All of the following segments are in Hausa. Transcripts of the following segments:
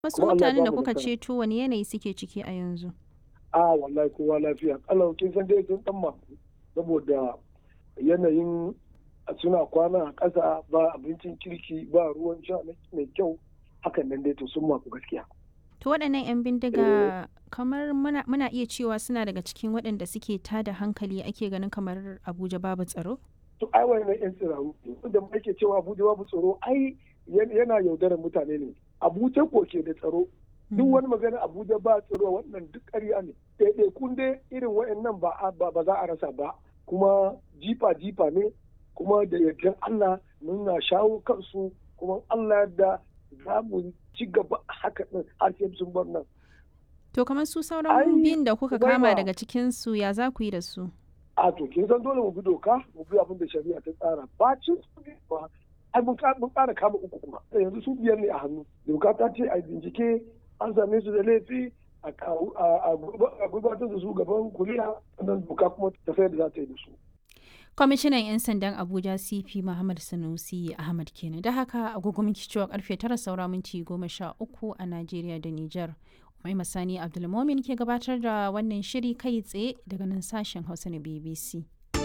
Wasu Kuma Allah ya mutanen da bamu kuka nasara. ceto wani yanayi suke ciki a yanzu? a wallahi kowa lafiya kalau kin san dai sun dan maku saboda yanayin suna kwana a ƙasa ba abincin kirki ba ruwan sha mai kyau hakan nan dai to sun maku gaskiya To waɗannan 'yan bindiga kamar muna, muna iya cewa suna daga cikin waɗanda suke tada hankali ake ganin kamar Abuja babu tsaro? to ai wannan yan tsiraru da ake cewa Abuja babu tsaro ai yan- yana yaudarar mutane ne Abuja ko ke da tsaro duk wani magana Abuja ba tsaro wannan duk ƙarya ne ɗaiɗaikun dai irin waɗannan ba a- ba ba za a rasa ba kuma jifa jifa ne kuma da yardan Allah muna shawo kansu kuma Allah da za mu ci gaba haka ɗin har sai sun bar nan To kamar su sauran Ai, biyun da kuka Ubaima. kama daga cikinsu ya za ku yi da su? a to kin san dole mu bi doka mu bi abin da shari'a ta tsara bacin su ne ba ai mun ka- mun ƙara kama uku kuma yanzu su biyar ne a hannu doka ta ce a bincike an same su da laifi a kawo- a- a gurba- a gurbatar da su gaban kuliya sannan doka kuma ta sayar da za ta yi da su Kwamishinan 'yan sandan Abuja CP Muhammad Sanusi Ahmad kenan. Da haka agogo muke cewa karfe tara saura minti goma sha uku a Najeriya da Nijar. Mai Masani Abdulmomin ke gabatar da wannan shiri kai tsaye daga nan sashen Hausa na BBC.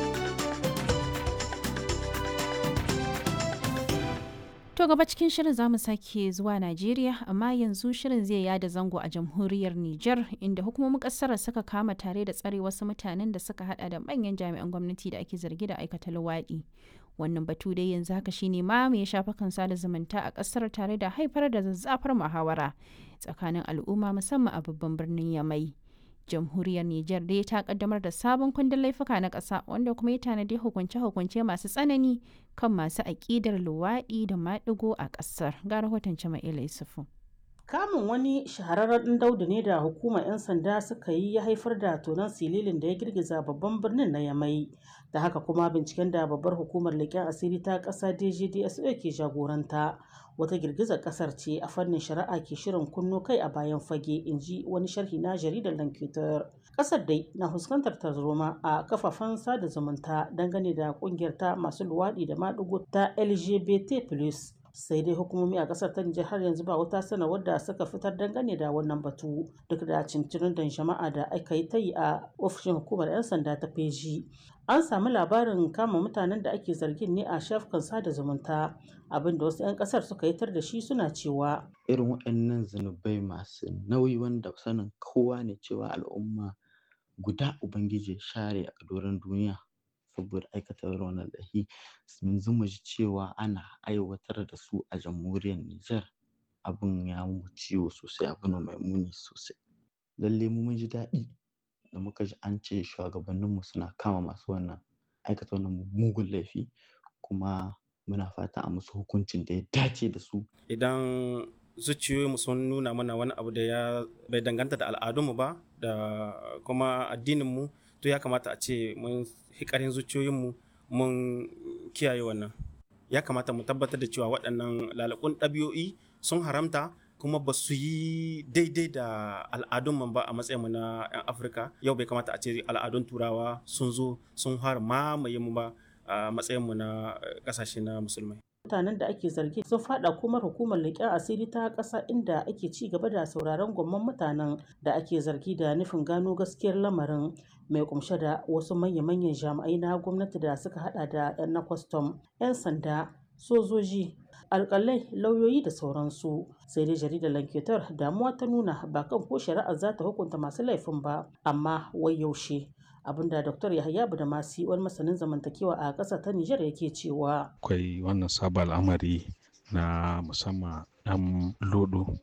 To gaba cikin shirin za mu sake zuwa Najeriya amma yanzu shirin zai yada zango a jamhuriyar Nijar inda hukumomin kasar suka kama tare da tsare wasu mutanen da suka hada da manyan jami'an gwamnati da ake zargi da aikata luwaɗi. Wannan batu dai yanzu haka shine ma mai shafa kan sada zumunta a kasar tare da haifar da zazzafar muhawara tsakanin al'umma musamman a babban birnin Yamai. jamhuriyar Nijar dai ta kaddamar da sabon kundin laifuka na ƙasa wanda kuma ya tanadi hukunce-hukunce masu tsanani kan masu aƙidar luwaɗi da maɗigo a ƙasar. Ga rahoton Jama'ila Yusufu. Kamun wani shahararren ɗan daudu ne da hukumar 'yan sanda suka yi ya haifar da tonon sililin da ya girgiza babban birnin na Yamai. Da haka kuma binciken da babbar hukumar leƙen asiri ta ƙasa DGDSO ke jagoranta. Wata girgizar ƙasar ce a fannin shari'a ke shirin kunno kai a bayan fage, in ji wani sharhi na jaridar Lankitar. Ƙasar dai na fuskantar tarzoma a kafafen sada zumunta dangane da ƙungiyar ta masu luwaɗi da maɗigo ta LGBT+. sai dai hukumomi a kasar ta Nijar har yanzu ba wata sanarwar da suka fitar dangane da wannan batu duk da cincirin da jama'a da aka yi ta yi a ofishin hukumar 'yan sanda ta feji an sami labarin kama mutanen da ake zargin ne a shafukan sada zumunta abinda wasu 'yan kasar suka yitar da shi suna cewa irin waɗannan zunubai masu nauyi wanda sanin kowa ne cewa al'umma guda ubangiji ya share a doron duniya saboda aikata irin wannan laifi yanzu mu ji cewa ana aiwatar da su a jamhuriyar Nijar abin ya mu ciwo sosai abu ne mai muni sosai lalle mu mun ji daɗi da muka ji an ce shugabanninmu suna kama masu wannan aikata wannan mugun laifi kuma muna fata a musu hukuncin da ya dace da su idan zuciyoyinmu sun nuna mana wani abu da ya bai danganta da al'adunmu ba da kuma addininmu to ya kamata a ce mun hikarin zuciyoyinmu mun kiyaye wannan ya kamata mu tabbatar da cewa waɗannan lalakun ɗabi'o'i sun haramta kuma ba su yi daidai da al'adunmu ba a matsayinmu na 'yan afirka yau bai kamata a ce al'adun turawa sun zo sun har mamaye mu ba a matsayinmu na ƙasashe na musulmai mutanen da ake zargi sun fada kuma hukumar leƙen asiri ta ƙasa inda ake ci gaba da sauraron gwamman mutanen da ake zargi da nufin gano gaskiyar lamarin mai kumshe da wasu manya-manyan jami'ai na gwamnati da suka hada da 'yan na kwastam 'yan sanda sojoji alƙalai lauyoyi da sauransu sai dai jaridar lanketar damuwa ta nuna ba kan ko shari'ar za ta hukunta masu laifin ba amma wai yaushe abinda Dr. Yahaya Budamasi wani masanin zamantakewa a ƙasa ta Nijar yake cewa. Akwai wannan sabon al'amari na musamman ɗan lodo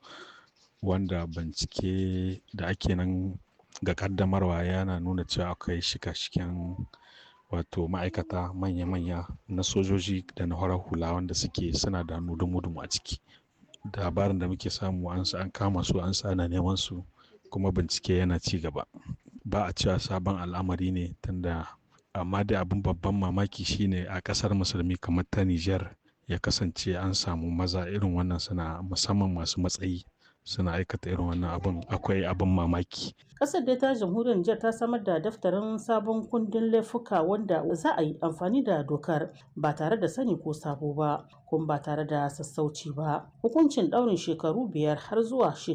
wanda bincike da ake nan ga kaddamarwa yana nuna cewa akwai shika-shiken wato ma'aikata manya-manya na sojoji da na horar hula wanda suke suna da dumu-dumu a ciki. Labarin da muke samu an kama su an sa ana neman su kuma bincike yana ci gaba. ba a cewa sabon al'amari ne tunda amma da abin babban mamaki shine a kasar musulmi kamar ta Nijar ya kasance an samu maza irin wannan suna musamman masu matsayi suna aikata irin wannan abin akwai abin mamaki Ƙasar dai ta jamhuriyar Nijar ta samar da daftarin sabon kundin laifuka wanda za a yi amfani da dokar ba tare da sani ko sabo ba kuma ba tare da sassauci ba. Hukuncin ɗaurin shekaru biyar har zuwa